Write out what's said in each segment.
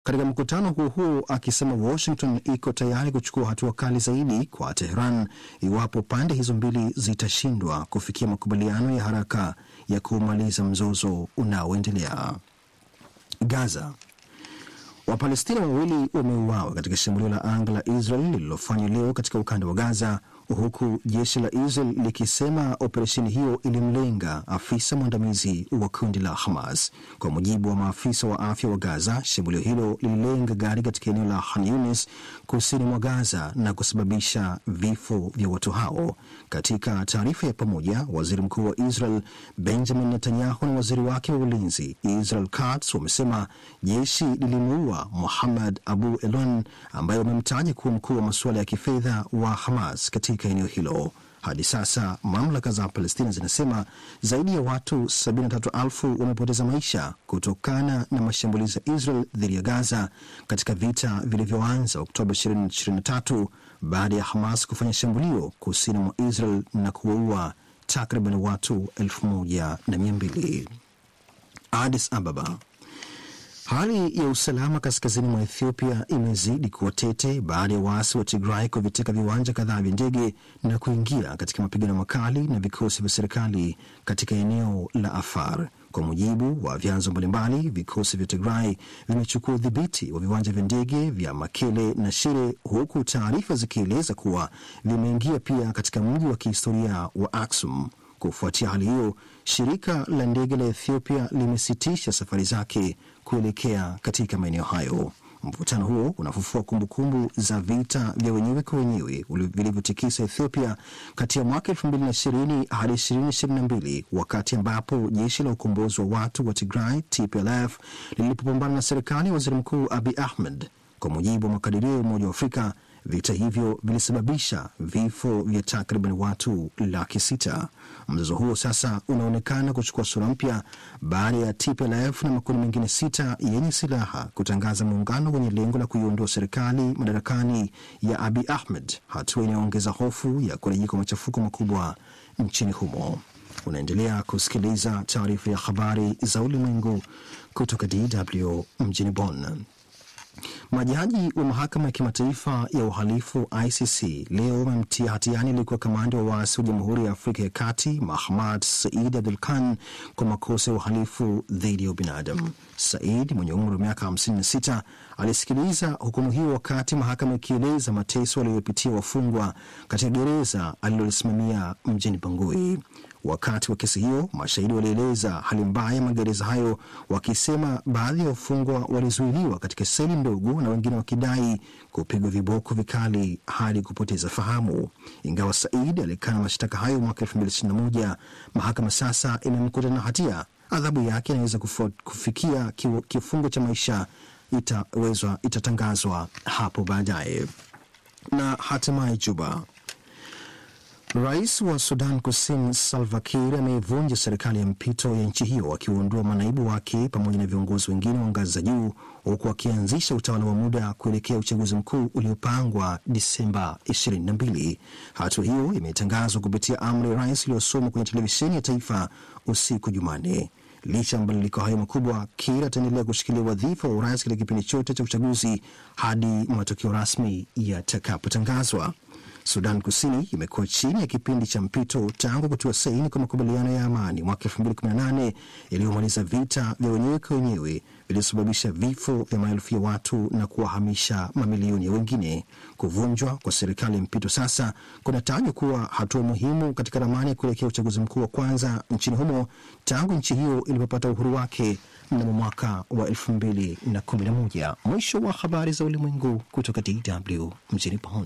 katika mkutano huo huo akisema Washington iko tayari kuchukua hatua kali zaidi kwa Teheran iwapo pande hizo mbili zitashindwa kufikia makubaliano ya haraka ya kumaliza mzozo unaoendelea. Gaza. Wapalestina wawili wameuawa katika shambulio la anga la Israel lililofanywa leo katika ukanda wa Gaza, huku jeshi la Israel likisema operesheni hiyo ilimlenga afisa mwandamizi wa kundi la Hamas. Kwa mujibu wa maafisa wa afya wa Gaza, shambulio hilo lililenga gari katika eneo la Khan Yunis kusini mwa Gaza na kusababisha vifo vya watu hao. Katika taarifa ya pamoja, waziri mkuu wa Israel Benjamin Netanyahu na waziri wake wa ulinzi Israel Katz wamesema jeshi lilimuua Muhammad Abu Elon ambaye wamemtaja kuwa mkuu wa masuala ya kifedha wa Hamas katika eneo hilo. Hadi sasa mamlaka za Palestina zinasema zaidi ya watu 73,000 wamepoteza maisha kutokana na mashambulizi ya Israel dhidi ya Gaza katika vita vilivyoanza Oktoba 2023 baada ya Hamas kufanya shambulio kusini mwa Israel na kuwaua takriban watu 1200. Addis Ababa. Hali ya usalama kaskazini mwa Ethiopia imezidi kuwa tete baada ya waasi wa Tigray kuviteka viwanja kadhaa vya ndege na kuingia katika mapigano makali na vikosi vya serikali katika eneo la Afar. Kwa mujibu wa vyanzo mbalimbali, vikosi vya Tigray vimechukua udhibiti wa viwanja vya ndege vya Makele na Shire, huku taarifa zikieleza kuwa vimeingia pia katika mji wa kihistoria wa Aksum. Kufuatia hali hiyo, shirika la ndege la Ethiopia limesitisha safari zake kuelekea katika maeneo hayo. Mvutano huo unafufua kumbukumbu za vita vya wenyewe kwa wenyewe vilivyotikisa Ethiopia kati ya mwaka 2020 hadi 2022 wakati ambapo jeshi la ukombozi wa watu wa Tigray TPLF lilipopambana na serikali ya waziri mkuu Abiy Ahmed. Kwa mujibu wa makadirio ya Umoja wa Afrika, vita hivyo vilisababisha vifo vya takriban watu laki sita. Mzozo huo sasa unaonekana kuchukua sura mpya baada ya TPLF na makundi mengine sita yenye silaha kutangaza muungano wenye lengo la kuiondoa serikali madarakani ya Abiy Ahmed, hatua inayoongeza hofu ya kurejea kwa machafuko makubwa nchini humo. Unaendelea kusikiliza taarifa ya habari za ulimwengu kutoka DW mjini Bonn. Majaji wa mahakama ya kimataifa ya uhalifu ICC leo wamemtia hatiani aliyekuwa kamanda wa waasi wa Jamhuri ya Afrika ya Kati Mahamad Said Abdul Khan kwa makosa ya uhalifu dhidi ya ubinadamu. Said mwenye umri wa miaka 56 alisikiliza hukumu hiyo wakati mahakama ikieleza mateso waliyopitia wafungwa katika gereza alilolisimamia mjini Bangui. Wakati wa kesi hiyo, mashahidi walieleza hali mbaya ya magereza hayo, wakisema baadhi ya wafungwa walizuiliwa katika seli ndogo na wengine wakidai kupigwa viboko vikali hadi kupoteza fahamu. Ingawa Said alikana mashtaka hayo mwaka 2021, mahakama sasa imemkuta na hatia. Adhabu yake inaweza kufikia kifungo cha maisha itawezwa, itatangazwa hapo baadaye. Na hatimaye Juba, Rais wa Sudan Kusini Salva Kiir ameivunja serikali ya mpito ya nchi hiyo akiwaondoa manaibu wake pamoja na viongozi wengine wa ngazi za juu huku akianzisha utawala wa muda kuelekea uchaguzi mkuu uliopangwa Disemba 22. Hatua hiyo imetangazwa kupitia amri ya rais iliyosomwa kwenye televisheni ya taifa usiku Jumanne. Licha ya mabadiliko hayo makubwa, Kiir ataendelea kushikilia wadhifa wa urais katika kipindi chote cha uchaguzi hadi matokeo rasmi yatakapotangazwa. Sudan Kusini imekuwa chini ya kipindi cha mpito tangu kutua saini kwa makubaliano ya amani mwaka 2018 yaliyomaliza vita vya wenyewe kwa wenyewe vilivyosababisha vifo vya maelfu ya watu na kuwahamisha mamilioni ya wengine. Kuvunjwa kwa serikali ya mpito sasa kunatajwa kuwa hatua muhimu katika ramani ya kuelekea uchaguzi mkuu wa kwanza nchini humo tangu nchi hiyo ilipopata uhuru wake mnamo mwaka wa 2011. Mwisho wa habari za ulimwengu kutoka DW mjini Bonn.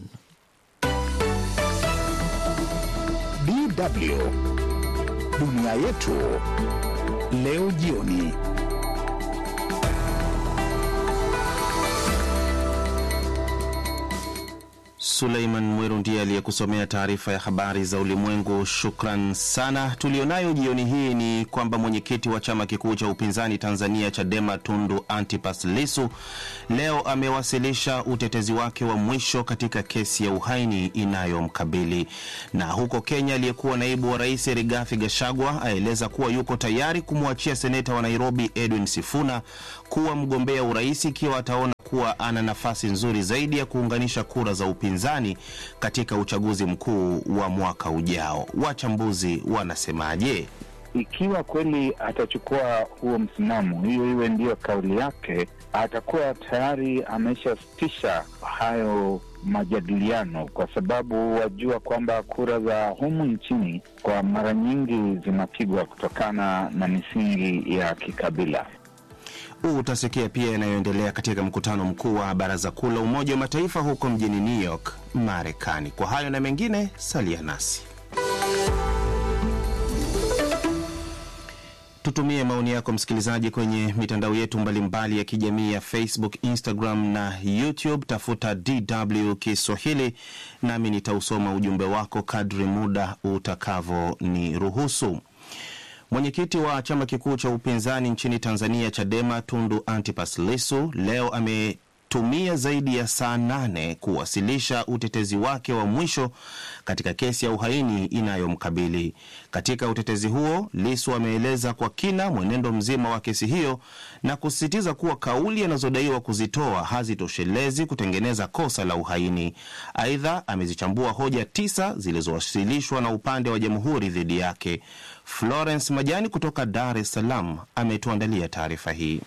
DW dunia yetu leo jioni. Suleiman Mweru ndiye aliyekusomea taarifa ya habari za ulimwengu. Shukran sana. Tulionayo jioni hii ni kwamba mwenyekiti wa chama kikuu cha upinzani Tanzania Chadema Tundu Antipas Lisu leo amewasilisha utetezi wake wa mwisho katika kesi ya uhaini inayomkabili. Na huko Kenya, aliyekuwa naibu wa rais Rigathi Gachagua aeleza kuwa yuko tayari kumwachia seneta wa Nairobi Edwin Sifuna kuwa mgombea urais ikiwa ataona kuwa ana nafasi nzuri zaidi ya kuunganisha kura za upinzani katika uchaguzi mkuu wa mwaka ujao. Wachambuzi wanasemaje? Ikiwa kweli atachukua huo msimamo, hiyo iwe ndiyo kauli yake, atakuwa tayari ameshasitisha hayo majadiliano, kwa sababu wajua kwamba kura za humu nchini kwa mara nyingi zinapigwa kutokana na misingi ya kikabila. Utasikia pia yanayoendelea katika mkutano mkuu wa Baraza Kuu la Umoja wa Mataifa huko mjini New York, Marekani. Kwa hayo na mengine, salia nasi. Tutumie maoni yako msikilizaji, kwenye mitandao yetu mbalimbali ya kijamii ya Facebook, Instagram na YouTube. Tafuta DW Kiswahili nami nitausoma ujumbe wako kadri muda utakavyoniruhusu. Mwenyekiti wa chama kikuu cha upinzani nchini Tanzania, Chadema, Tundu Antipas Lissu leo ametumia zaidi ya saa nane kuwasilisha utetezi wake wa mwisho katika kesi ya uhaini inayomkabili. Katika utetezi huo, Lissu ameeleza kwa kina mwenendo mzima wa kesi hiyo na kusisitiza kuwa kauli anazodaiwa kuzitoa hazitoshelezi kutengeneza kosa la uhaini. Aidha, amezichambua hoja tisa zilizowasilishwa na upande wa jamhuri dhidi yake. Florence Majani kutoka Dar es Salaam ametuandalia taarifa hii.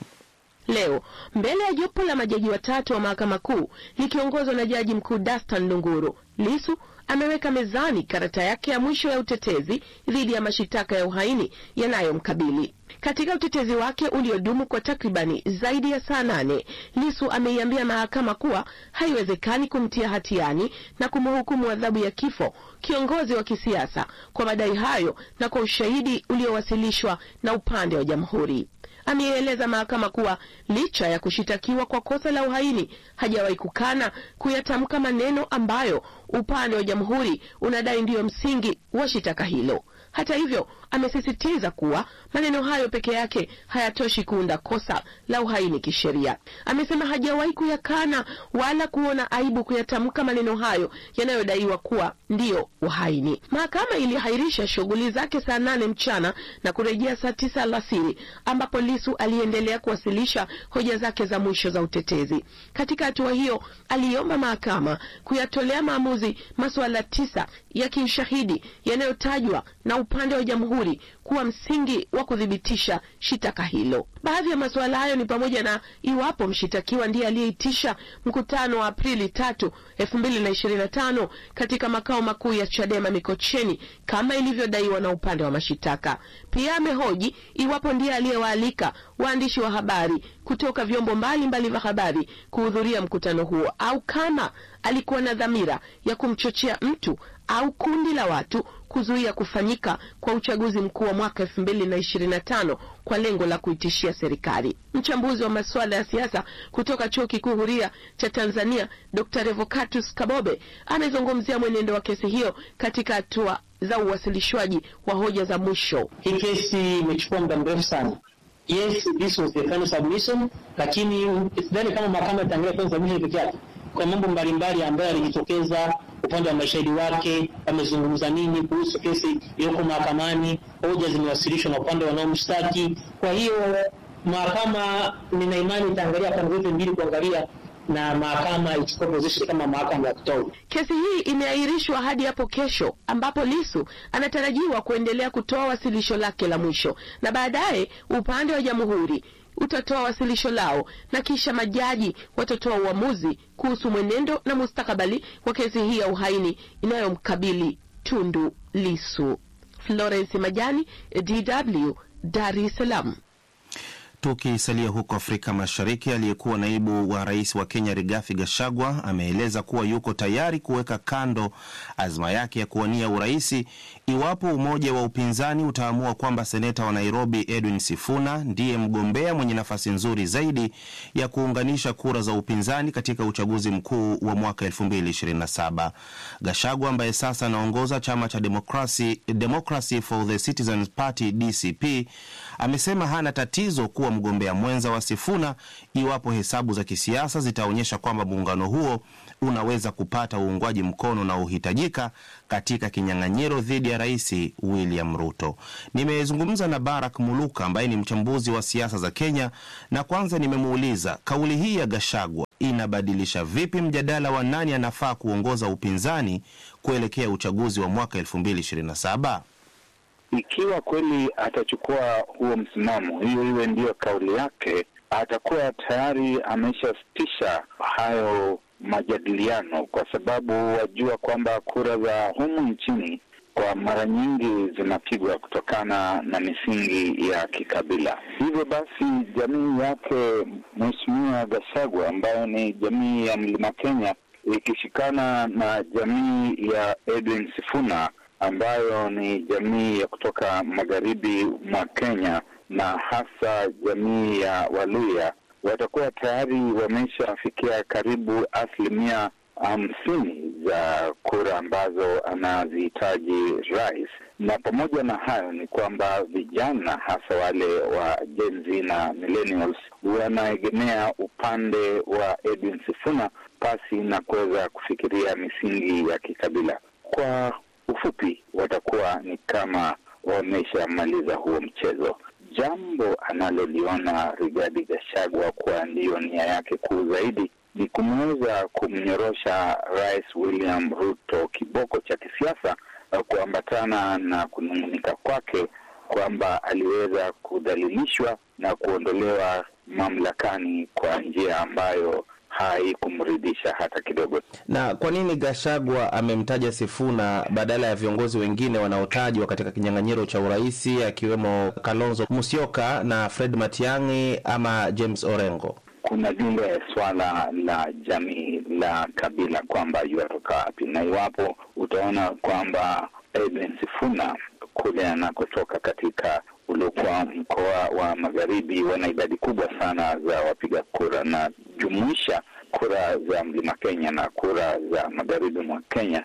Leo mbele ya jopo la majaji watatu wa mahakama kuu likiongozwa na jaji mkuu Dastan Ndunguru, Lisu ameweka mezani karata yake ya mwisho ya utetezi dhidi ya mashitaka ya uhaini yanayomkabili. Katika utetezi wake uliodumu kwa takribani zaidi ya saa nane, Lisu ameiambia mahakama kuwa haiwezekani kumtia hatiani na kumhukumu adhabu ya kifo kiongozi wa kisiasa kwa madai hayo na kwa ushahidi uliowasilishwa na upande wa jamhuri. Ameieleza mahakama kuwa licha ya kushitakiwa kwa kosa la uhaini hajawahi kukana kuyatamka maneno ambayo upande wa jamhuri unadai ndiyo msingi wa shitaka hilo. Hata hivyo, amesisitiza kuwa maneno hayo peke yake hayatoshi kuunda kosa la uhaini kisheria. Amesema hajawahi kuyakana wala kuona aibu kuyatamka maneno hayo yanayodaiwa kuwa ndiyo uhaini. Mahakama ilihairisha shughuli zake saa nane mchana na kurejea saa tisa alasiri ambapo Lisu aliendelea kuwasilisha hoja zake za mwisho za utetezi. Katika hatua hiyo, aliomba mahakama kuyatolea maamuzi masuala tisa ya kiushahidi yanayotajwa na upande wa jamhuri kuwa msingi wa kuthibitisha shitaka hilo. Baadhi ya masuala hayo ni pamoja na iwapo mshitakiwa ndiye aliyeitisha mkutano wa Aprili tatu elfu mbili na ishirini na tano katika makao makuu ya Chadema Mikocheni kama ilivyodaiwa na upande wa mashitaka. Pia amehoji iwapo ndiye aliyewaalika waandishi wa habari kutoka vyombo mbalimbali vya habari kuhudhuria mkutano huo au kama alikuwa na dhamira ya kumchochea mtu au kundi la watu kuzuia kufanyika kwa uchaguzi mkuu wa mwaka elfu mbili na ishirini na tano kwa lengo la kuitishia serikali. Mchambuzi wa masuala ya siasa kutoka chuo kikuu huria cha Tanzania, Dr Revocatus Kabobe amezungumzia mwenendo wa kesi hiyo katika hatua za uwasilishwaji wa hoja za mwisho. Hii kesi imechukua muda mrefu sana. Yes, this was the final submission, lakini sidhani kama mahakama itaangalia final submission peke yake kwa mambo mbalimbali ambayo yalijitokeza upande wa mashahidi wake, wamezungumza nini kuhusu kesi iliyoko mahakamani, hoja zimewasilishwa na upande wanaomshtaki. Kwa hiyo mahakama, nina imani itaangalia pande zote mbili, kuangalia na mahakama ichukue position kama mahakama ya kutoa. Kesi hii imeahirishwa hadi hapo kesho, ambapo Lisu anatarajiwa kuendelea kutoa wasilisho lake la mwisho, na baadaye upande wa jamhuri utatoa wasilisho lao na kisha majaji watatoa uamuzi kuhusu mwenendo na mustakabali wa kesi hii ya uhaini inayomkabili Tundu Lisu. Florence Majani, DW, Dar es Salaam. Tukisalia huko Afrika Mashariki, aliyekuwa naibu wa rais wa Kenya Rigathi Gachagua ameeleza kuwa yuko tayari kuweka kando azma yake ya kuwania uraisi iwapo umoja wa upinzani utaamua kwamba seneta wa Nairobi Edwin Sifuna ndiye mgombea mwenye nafasi nzuri zaidi ya kuunganisha kura za upinzani katika uchaguzi mkuu wa mwaka 2027. Gachagua ambaye sasa anaongoza chama cha Democracy, Democracy for the Citizens Party DCP amesema hana tatizo kuwa mgombea mwenza wa Sifuna iwapo hesabu za kisiasa zitaonyesha kwamba muungano huo unaweza kupata uungwaji mkono unaohitajika katika kinyang'anyiro dhidi ya Rais William Ruto. Nimezungumza na Barak Muluka ambaye ni mchambuzi wa siasa za Kenya, na kwanza nimemuuliza kauli hii ya Gashagwa inabadilisha vipi mjadala wa nani anafaa kuongoza upinzani kuelekea uchaguzi wa mwaka 2027? Ikiwa kweli atachukua huo msimamo, hiyo iwe ndiyo kauli yake, atakuwa tayari ameshasitisha hayo majadiliano, kwa sababu wajua kwamba kura za humu nchini kwa mara nyingi zinapigwa kutokana na misingi ya kikabila. Hivyo basi, jamii yake Mheshimiwa Gachagua ambayo ni jamii ya Mlima Kenya ikishikana na jamii ya Edwin Sifuna ambayo ni jamii ya kutoka magharibi mwa Kenya na hasa jamii ya Waluya watakuwa tayari wameshafikia karibu asilimia hamsini za kura ambazo anazihitaji rais. Na pamoja na hayo ni kwamba vijana hasa wale wa Gen Z na millennials wanaegemea upande wa Edwin Sifuna pasi na kuweza kufikiria misingi ya kikabila. Kwa ufupi, watakuwa ni kama wameshamaliza huo mchezo. Jambo analoliona Rigathi Gachagua kuwa ndiyo nia yake kuu zaidi ni kumweza kumnyorosha Rais William Ruto kiboko cha kisiasa, kuambatana na kunung'unika kwake kwamba aliweza kudhalilishwa na kuondolewa mamlakani kwa njia ambayo haikumridhisha hata kidogo. Na kwa nini Gashagwa amemtaja Sifuna badala ya viongozi wengine wanaotajwa katika kinyang'anyiro cha uraisi akiwemo Kalonzo Musyoka na Fred Matiang'i ama James Orengo? Kuna lile swala la jamii la kabila kwamba yuatoka wapi, na iwapo utaona kwamba Edwin Sifuna kule anakotoka katika uliokuwa mkoa wa magharibi wana idadi kubwa sana za wapiga kura na jumuisha kura za mlima Kenya na kura za magharibi mwa Kenya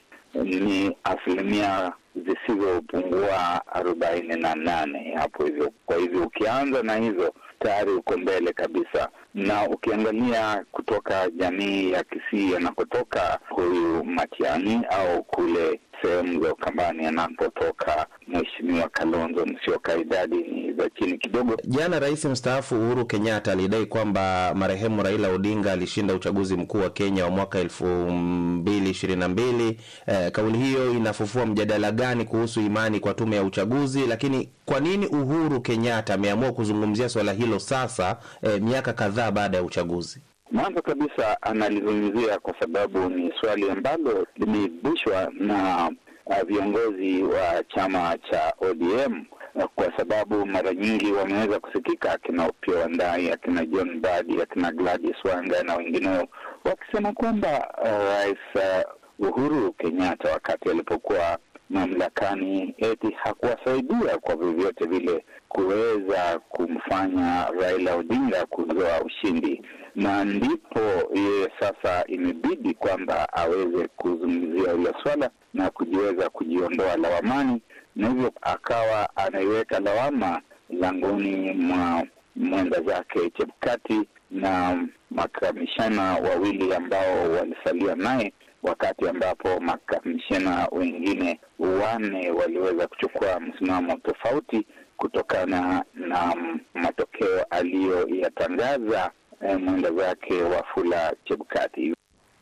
ni asilimia zisizopungua arobaini na nane hapo hivyo. Kwa hivyo ukianza na hizo tayari uko mbele kabisa, na ukiangalia kutoka jamii ya Kisii anakotoka huyu Matiang'i au kule sehemu za Ukambani anapotoka Mheshimiwa Kalonzo Musyoka, idadi ni za chini kidogo. Jana Rais mstaafu Uhuru Kenyatta alidai kwamba marehemu Raila Odinga alishinda uchaguzi mkuu wa Kenya wa mwaka elfu mbili ishirini na mbili. Eh, kauli hiyo inafufua mjadala gani kuhusu imani kwa tume ya uchaguzi? Lakini kwa nini Uhuru Kenyatta ameamua kuzungumzia swala hilo sasa, eh, miaka kadhaa baada ya uchaguzi? Mwanzo kabisa analizungumzia kwa sababu ni swali ambalo limeibishwa na uh, viongozi wa chama cha ODM uh, kwa sababu mara nyingi wameweza kusikika akina Opiyo Wandayi, akina John Mbadi, akina Gladys Wanga na wengineo wakisema kwamba uh, Rais uh, Uhuru Kenyatta wakati alipokuwa mamlakani eti hakuwasaidia kwa vyovyote vile kuweza kumfanya Raila Odinga kuzoa ushindi, na ndipo yeye sasa imebidi kwamba aweze kuzungumzia hilo swala na kujiweza kujiondoa lawamani, na hivyo akawa anaiweka lawama langoni mwa mwenda zake Chebukati na makamishana wawili ambao walisalia naye wakati ambapo makamishina wengine wanne waliweza kuchukua msimamo tofauti kutokana na matokeo aliyoyatangaza eh, mwenda zake Wafula Chebukati.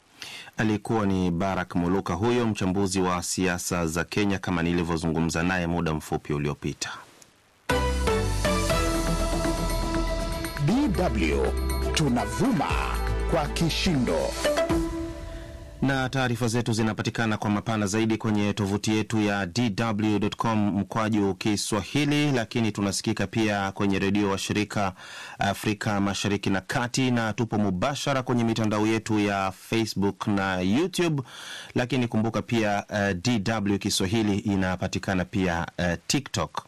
Alikuwa ni Barak Muluka huyo mchambuzi wa siasa za Kenya, kama nilivyozungumza naye muda mfupi uliopita. DW tunavuma kwa kishindo. na taarifa zetu zinapatikana kwa mapana zaidi kwenye tovuti yetu ya dw.com mkwaju Kiswahili, lakini tunasikika pia kwenye redio wa shirika Afrika Mashariki na Kati, na tupo mubashara kwenye mitandao yetu ya Facebook na YouTube. Lakini kumbuka pia uh, DW Kiswahili inapatikana pia uh, TikTok.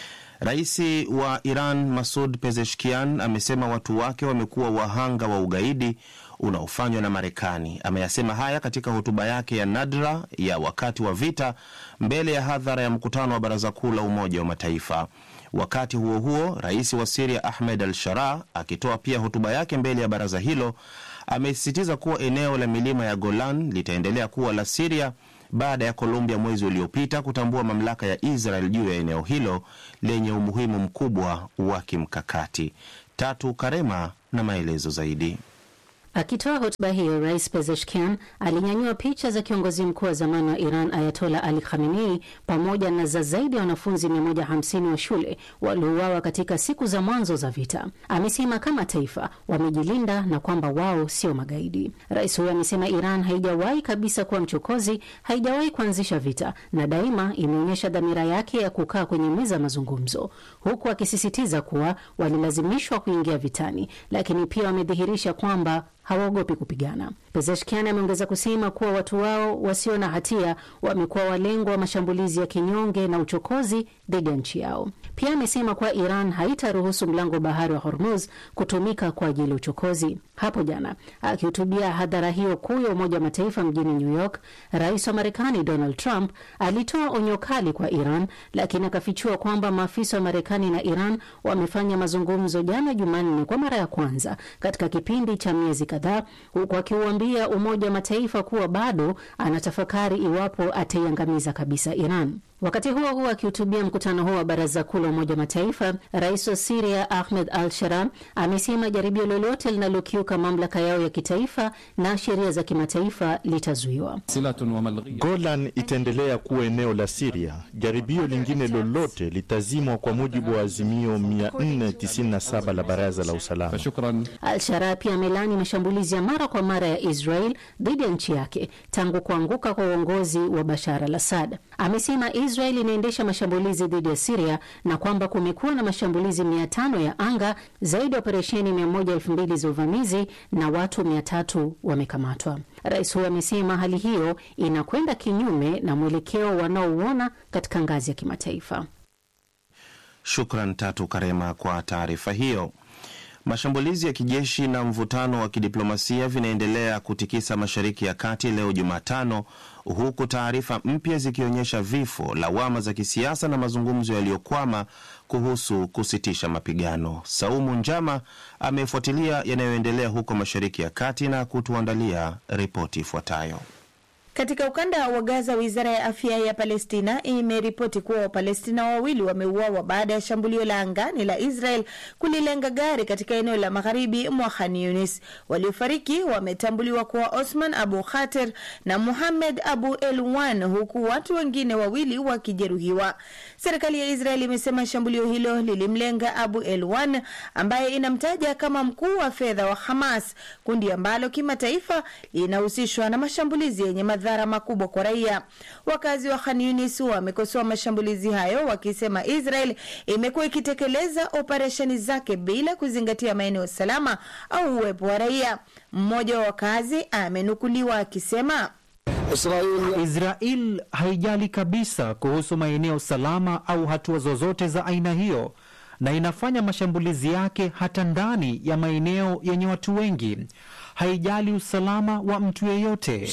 Rais wa Iran Masud Pezeshkian amesema watu wake wamekuwa wahanga wa ugaidi unaofanywa na Marekani. Ameyasema haya katika hotuba yake ya nadra ya wakati wa vita mbele ya hadhara ya mkutano wa Baraza Kuu la Umoja wa Mataifa. Wakati huo huo, rais wa Siria Ahmed al Sharaa akitoa pia hotuba yake mbele ya baraza hilo amesisitiza kuwa eneo la milima ya Golan litaendelea kuwa la Siria baada ya Colombia mwezi uliopita kutambua mamlaka ya Israel juu ya eneo hilo lenye umuhimu mkubwa wa kimkakati. Tatu Karema na maelezo zaidi. Akitoa hotuba hiyo, Rais Pezeshkian alinyanyua picha za kiongozi mkuu wa zamani wa Iran Ayatola Ali Khamenei pamoja na za zaidi ya wanafunzi 150 wa shule waliouawa katika siku za mwanzo za vita. Amesema kama taifa wamejilinda na kwamba wao sio magaidi. Rais huyo amesema Iran haijawahi kabisa kuwa mchokozi, haijawahi kuanzisha vita na daima imeonyesha dhamira yake ya kukaa kwenye meza ya mazungumzo, huku akisisitiza kuwa walilazimishwa kuingia vitani, lakini pia wamedhihirisha kwamba hawaogopi kupigana. Pezeshkian ameongeza kusema kuwa watu wao wasio na hatia wamekuwa walengwa wa mashambulizi ya kinyonge na uchokozi dhidi ya nchi yao. Pia amesema kuwa Iran haitaruhusu mlango wa bahari wa Hormuz kutumika kwa ajili ya uchokozi. Hapo jana akihutubia hadhara hiyo kuu ya Umoja wa Mataifa mjini New York, rais wa Marekani Donald Trump alitoa onyo kali kwa Iran, lakini akafichua kwamba maafisa wa Marekani na Iran wamefanya mazungumzo jana Jumanne kwa mara ya kwanza katika kipindi cha miezi kadhaa, huku akiuambia Umoja wa Mataifa kuwa bado anatafakari iwapo ataiangamiza kabisa Iran. Wakati huo huo akihutubia mkutano huo wa baraza kuu la Umoja wa Mataifa, rais wa Siria Ahmed al Sharaa amesema jaribio lolote linalokiuka mamlaka yao ya kitaifa na sheria za kimataifa litazuiwa. Golan itaendelea kuwa eneo la Siria. Jaribio lingine lolote litazimwa kwa mujibu wa azimio 497 la Baraza la Usalama. Al Sharaa pia amelani mashambulizi ya mara kwa mara ya Israel dhidi ya nchi yake tangu kuanguka kwa uongozi wa Bashar al Assad. Amesema Israel inaendesha mashambulizi dhidi ya Siria na kwamba kumekuwa na mashambulizi mia tano ya anga, zaidi ya operesheni mia moja elfu mbili za uvamizi na watu mia tatu wamekamatwa. Rais huyo amesema hali hiyo inakwenda kinyume na mwelekeo wanaouona katika ngazi ya kimataifa. Shukran Tatu Karema kwa taarifa hiyo. Mashambulizi ya kijeshi na mvutano wa kidiplomasia vinaendelea kutikisa Mashariki ya Kati leo Jumatano, huku taarifa mpya zikionyesha vifo, lawama za kisiasa na mazungumzo yaliyokwama kuhusu kusitisha mapigano. Saumu Njama amefuatilia yanayoendelea huko Mashariki ya Kati na kutuandalia ripoti ifuatayo. Katika ukanda wa Gaza, wizara ya afya ya Palestina imeripoti kuwa Wapalestina wawili wameuawa baada ya shambulio la angani la Israel kulilenga gari katika eneo la magharibi mwa Khan Yunis. Waliofariki wametambuliwa kuwa Osman Abu Khater na Muhamed Abu Elwan, huku watu wengine wawili wakijeruhiwa. Serikali ya Israel imesema shambulio hilo lilimlenga Abu Elwan ambaye inamtaja kama mkuu wa fedha wa Hamas, kundi ambalo kimataifa linahusishwa na mashambulizi yenye madhara makubwa kwa raia. Wakazi wa Khan Yunis wamekosoa mashambulizi hayo wakisema Israel imekuwa ikitekeleza operesheni zake bila kuzingatia maeneo salama au uwepo wa raia. Mmoja wa wakazi amenukuliwa akisema Israel, Israel haijali kabisa kuhusu maeneo salama au hatua zozote za aina hiyo na inafanya mashambulizi yake hata ndani ya maeneo yenye watu wengi. Haijali usalama wa mtu yeyote.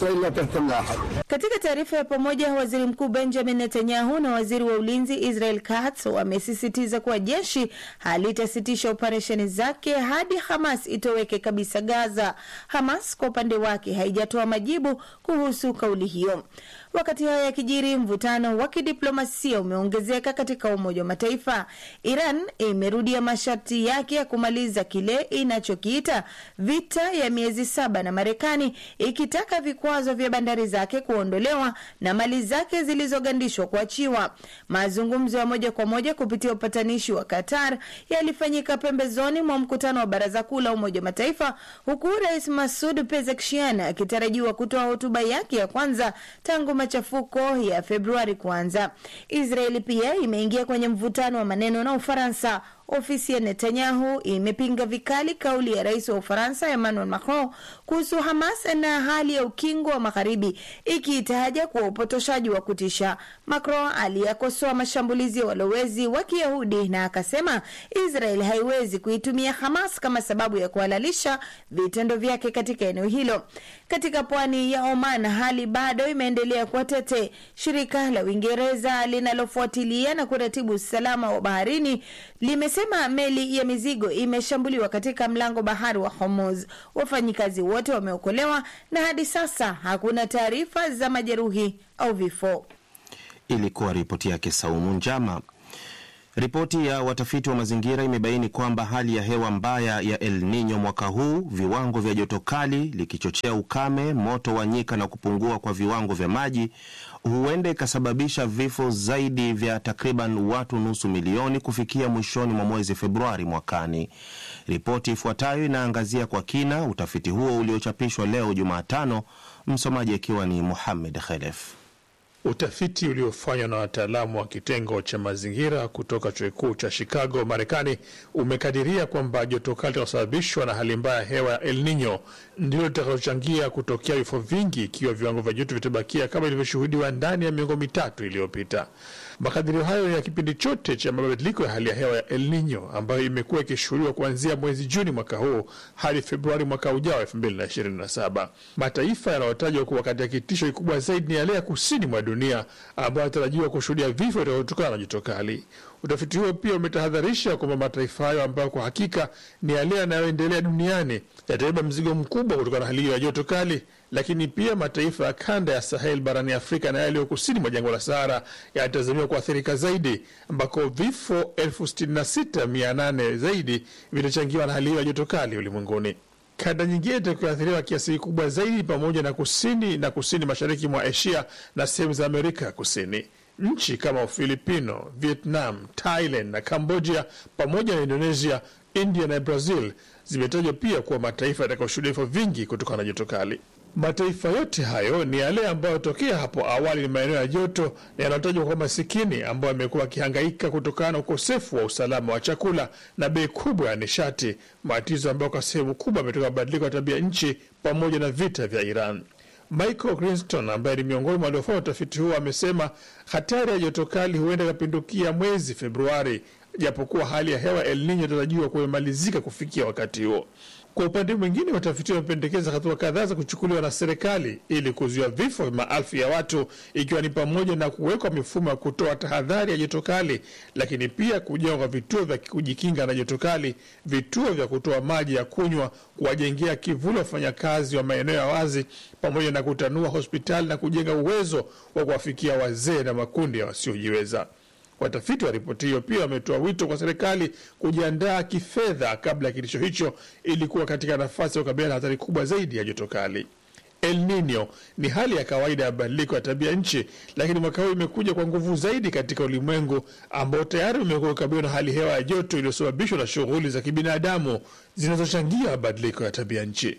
Katika taarifa ya pamoja, waziri mkuu Benjamin Netanyahu na waziri wa ulinzi Israel Katz wamesisitiza kuwa jeshi halitasitisha operesheni zake hadi Hamas itoweke kabisa Gaza. Hamas kwa upande wake haijatoa majibu kuhusu kauli hiyo. Wakati hayo yakijiri, mvutano wa kidiplomasia umeongezeka katika Umoja wa Mataifa. Iran imerudia masharti yake ya kumaliza kile inachokiita vita ya miezi saba na Marekani, ikitaka vikwazo vya bandari zake kuondolewa na mali zake zilizogandishwa kuachiwa. Mazungumzo ya moja kwa moja kupitia upatanishi wa Qatar yalifanyika pembezoni mwa mkutano wa Baraza Kuu la Umoja wa Mataifa, huku Rais Masud Pezeshkian akitarajiwa kutoa hotuba yake ya kwanza tangu machafuko ya Februari kuanza. Israeli pia imeingia kwenye mvutano wa maneno na Ufaransa. Ofisi ya Netanyahu imepinga vikali kauli ya rais wa Ufaransa Emmanuel Macron kuhusu Hamas na hali ya ukingo wa Magharibi, ikiitaja kuwa upotoshaji wa kutisha. Macron aliyakosoa mashambulizi ya walowezi wa Kiyahudi na akasema Israel haiwezi kuitumia Hamas kama sababu ya kuhalalisha vitendo vyake katika eneo hilo. Katika pwani ya Oman, hali bado imeendelea kuwa tete. Shirika la Uingereza linalofuatilia na kuratibu usalama wa baharini limesema meli ya mizigo imeshambuliwa katika mlango bahari wa Hormuz. Wafanyikazi wote wameokolewa na hadi sasa hakuna taarifa za majeruhi au vifo. Ilikuwa ripoti yake Saumu Njama. Ripoti ya watafiti wa mazingira imebaini kwamba hali ya hewa mbaya ya El Nino mwaka huu, viwango vya joto kali likichochea ukame, moto wa nyika na kupungua kwa viwango vya maji, huenda ikasababisha vifo zaidi vya takriban watu nusu milioni kufikia mwishoni mwa mwezi Februari mwakani. Ripoti ifuatayo inaangazia kwa kina utafiti huo uliochapishwa leo Jumatano, msomaji akiwa ni Muhamed Khelef. Utafiti uliofanywa na wataalamu wa kitengo cha mazingira kutoka chuo kikuu cha Chicago, Marekani, umekadiria kwamba joto kali linalosababishwa na hali mbaya ya hewa ya El Nino ndilo litakalochangia kutokea vifo vingi ikiwa viwango vya joto vitabakia kama ilivyoshuhudiwa ndani ya miongo mitatu iliyopita. Makadirio hayo ya kipindi chote cha mabadiliko ya hali ya hewa ya El Nino ambayo imekuwa ikishuhudiwa kuanzia mwezi Juni mwaka huu hadi Februari mwaka ujao elfu mbili na ishirini na saba. Mataifa yanayotajwa kuwa kati ya kitisho kikubwa zaidi ni yale ya kusini mwa dunia ambayo yanatarajiwa kushuhudia vifo vinavyotokana na joto kali. Utafiti huo pia umetahadharisha kwamba mataifa hayo ambayo kwa hakika ni yale yanayoendelea duniani yatabeba mzigo mkubwa kutokana na hali hiyo ya joto kali, lakini pia mataifa ya kanda ya Sahel barani Afrika na yaliyo kusini mwa jangwa la Sahara yanatazamiwa kuathirika zaidi, ambako vifo elfu sitini na sita mia nane zaidi vitachangiwa na hali hiyo ya joto kali ulimwenguni. Kanda nyingine itakayoathiriwa kiasi kikubwa zaidi pamoja na kusini na kusini mashariki mwa Asia na sehemu za Amerika ya Kusini. Nchi kama Ufilipino, Vietnam, Thailand na Cambodia pamoja na Indonesia, India na Brazil zimetajwa pia kuwa mataifa yatakayoshuhudia vifo vingi kutokana na joto kali. Mataifa yote hayo ni yale ambayo tokea hapo awali ni maeneo ya joto na yanayotajwa kwa masikini, ambayo yamekuwa yakihangaika kutokana na ukosefu wa usalama wa chakula na bei kubwa ya nishati, matatizo ambayo kwa sehemu kubwa ametoka mabadiliko ya tabia nchi pamoja na vita vya Iran. Michael Grinston ambaye ni miongoni mwa waliofanya utafiti huo amesema hatari ya joto kali huenda ikapindukia mwezi Februari, japokuwa hali ya hewa El Nino inatarajiwa kumemalizika kufikia wakati huo. Kwa upande mwingine, watafiti wamependekeza hatua kadhaa za kuchukuliwa na serikali ili kuzuia vifo vya maelfu ya watu, ikiwa ni pamoja na kuwekwa mifumo ya kutoa tahadhari ya joto kali, lakini pia kujengwa vituo vya kujikinga na joto kali, vituo vya kutoa maji ya kunywa, kuwajengea kivuli wafanyakazi wa maeneo ya wazi, pamoja na kutanua hospitali na kujenga uwezo wa kuwafikia wazee na makundi ya wasiojiweza. Watafiti wa ripoti hiyo pia wametoa wito kwa serikali kujiandaa kifedha kabla ya kitisho hicho ili kuwa katika nafasi ya kukabiliana na hatari kubwa zaidi ya joto kali. El Nino ni hali ya kawaida ya mabadiliko ya tabia nchi, lakini mwaka huu imekuja kwa nguvu zaidi katika ulimwengu ambao tayari umekuwa ukabiliwa na hali hewa ya joto iliyosababishwa na shughuli za kibinadamu zinazochangia mabadiliko ya tabia nchi.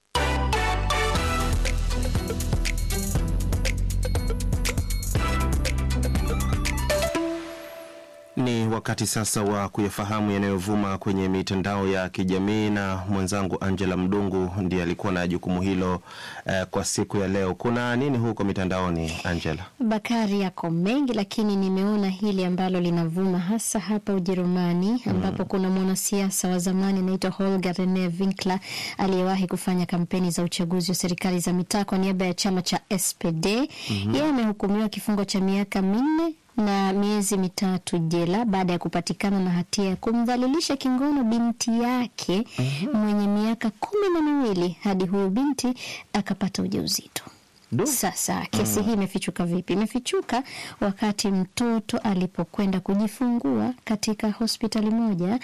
Ni wakati sasa wa kuyafahamu yanayovuma kwenye mitandao ya kijamii, na mwenzangu Angela Mdungu ndiye alikuwa na jukumu hilo eh, kwa siku ya leo. Kuna nini huko mitandaoni, Angela? Bakari, yako mengi, lakini nimeona hili ambalo linavuma hasa hapa Ujerumani ambapo mm. kuna mwanasiasa wa zamani anaitwa Holger Rene Winkler aliyewahi kufanya kampeni za uchaguzi wa serikali za mitaa kwa niaba ya chama cha SPD. mm-hmm. Yeye amehukumiwa kifungo cha miaka minne na miezi mitatu jela baada ya kupatikana na hatia ya kumdhalilisha kingono binti yake mm -hmm. mwenye miaka kumi na miwili hadi huyu binti akapata ujauzito. Sasa kesi hii imefichuka vipi? Imefichuka wakati mtoto alipokwenda kujifungua katika hospitali moja,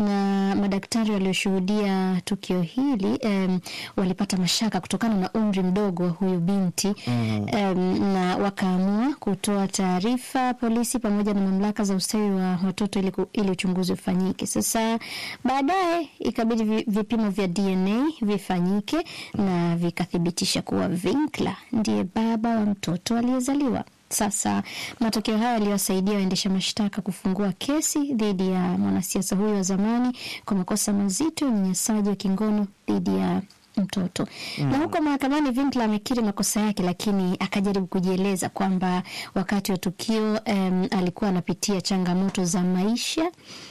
na madaktari walioshuhudia tukio hili um, walipata mashaka kutokana na umri mdogo wa huyu binti mm. um, na wakaamua kutoa taarifa polisi pamoja na mamlaka za ustawi wa watoto ili, ku- ili uchunguzi ufanyike. Sasa baadaye ikabidi vi- vipimo vya DNA vifanyike na vikathibitisha kuwa Vinkla ndiye baba wa mtoto aliyezaliwa. Sasa matokeo haya yaliwasaidia waendesha mashtaka kufungua kesi dhidi ya mwanasiasa huyo wa zamani kwa makosa mazito ya unyanyasaji wa kingono dhidi ya mtoto Mm. na huko mahakamani Vinkla amekiri makosa yake, lakini akajaribu kujieleza kwamba wakati wa tukio um, alikuwa anapitia changamoto za maisha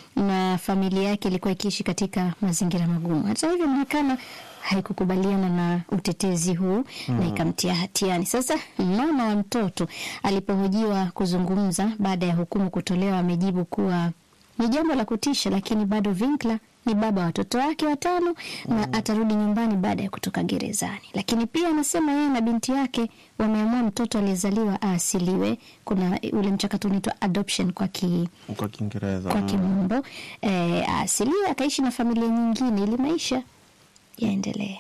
na familia yake ilikuwa ikiishi katika mazingira magumu. Hata hivyo mahakama haikukubaliana na utetezi huu Mm. na ikamtia hatiani. Sasa mama wa mtoto alipohojiwa kuzungumza baada ya hukumu kutolewa, amejibu kuwa ni jambo la kutisha, lakini bado Vinkla ni baba wa watoto wake watano na atarudi nyumbani baada ya kutoka gerezani. Lakini pia anasema yeye na binti yake wameamua mtoto aliyezaliwa aasiliwe. Kuna ule mchakato unaitwa adoption kwa ki, kwa Kiingereza kwa mm. kimombo e, aasiliwe akaishi na familia nyingine ili maisha yaendelee.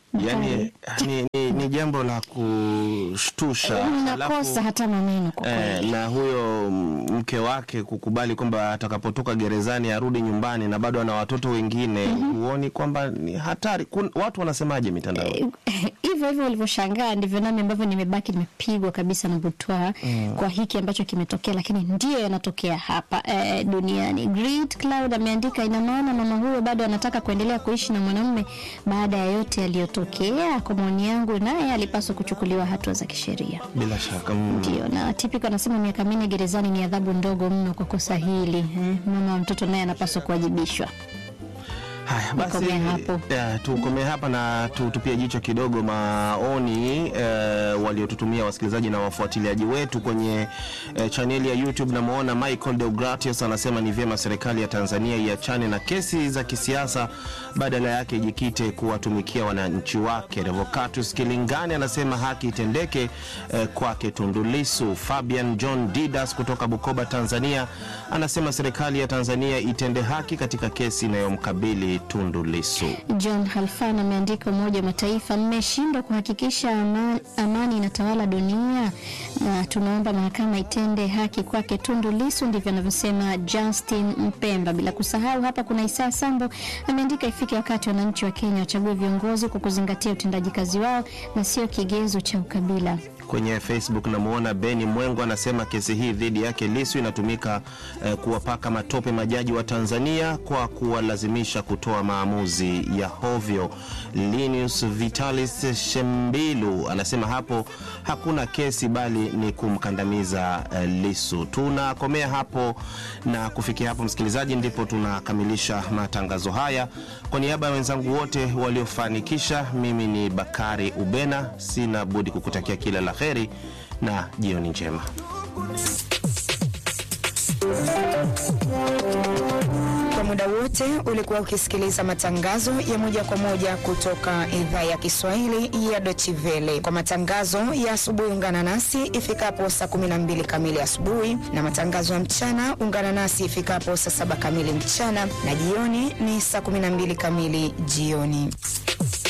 Yani ni, ni, ni jambo la kushtusha. Nakosa hata maneno kwa Eh, kweli. na huyo mke wake kukubali kwamba atakapotoka gerezani arudi nyumbani na bado ana watoto wengine, huoni kwamba ni hatari? Kun, watu wanasemaje mitandaoni? hivyo hivyo ulivyoshangaa ndivyo nami ambavyo nimebaki nimepigwa kabisa na butwaa Mm. kwa hiki ambacho kimetokea, lakini ndiyo yanatokea hapa eh, duniani. Great Cloud ameandika, ina maana mama huyo bado anataka kuendelea kuishi na mwanamume baada ya yote yaliyotokea. Kwa maoni yangu, naye alipaswa kuchukuliwa hatua za kisheria. Bila shaka mm. Ndio, na Tipiko anasema miaka minne gerezani ni adhabu ndogo mno kwa kosa hili eh. Mama wa mtoto naye anapaswa kuwajibishwa. Haya basi, Nikomee hapo. ya, tukomee hapa na tutupie jicho kidogo maoni eh, waliotutumia wasikilizaji na wafuatiliaji wetu kwenye eh, chaneli ya YouTube. Namwona Michael Deogratius anasema ni vyema serikali ya Tanzania iachane na kesi za kisiasa, badala yake ijikite kuwatumikia wananchi wake. Revocatus Kilingani anasema haki itendeke eh, kwake Tundu Lissu. Fabian John Didas kutoka Bukoba, Tanzania anasema serikali ya Tanzania itende haki katika kesi inayomkabili Tundu Lissu. John Halfan ameandika, Umoja wa Mataifa mmeshindwa kuhakikisha amani, amani inatawala dunia na tunaomba mahakama itende haki kwake Tundu Lissu. Ndivyo anavyosema Justin Mpemba. Bila kusahau hapa kuna Isaa Sambo ameandika, ifike wakati wananchi wa Kenya wachague viongozi kwa kuzingatia utendaji kazi wao na sio kigezo cha ukabila. Kwenye Facebook namwona Beni Mwengo anasema kesi hii dhidi yake Lisu inatumika eh, kuwapaka matope majaji wa Tanzania kwa kuwalazimisha kutoa maamuzi ya hovyo. Linus Vitalis Shembilu anasema hapo hakuna kesi bali ni kumkandamiza eh, Lisu. Tunakomea hapo na kufikia hapo, msikilizaji, ndipo tunakamilisha matangazo haya. Kwa niaba ya wenzangu wote waliofanikisha, mimi ni Bakari Ubena, sina budi kukutakia kila la heri na jioni njema. Kwa muda wote ulikuwa ukisikiliza matangazo ya moja kwa moja kutoka idhaa ya Kiswahili ya Deutsche Welle. Kwa matangazo ya asubuhi, ungana nasi ifikapo saa 12 kamili asubuhi, na matangazo ya mchana ungana nasi ifikapo saa 7 kamili mchana, na jioni ni saa 12 kamili jioni.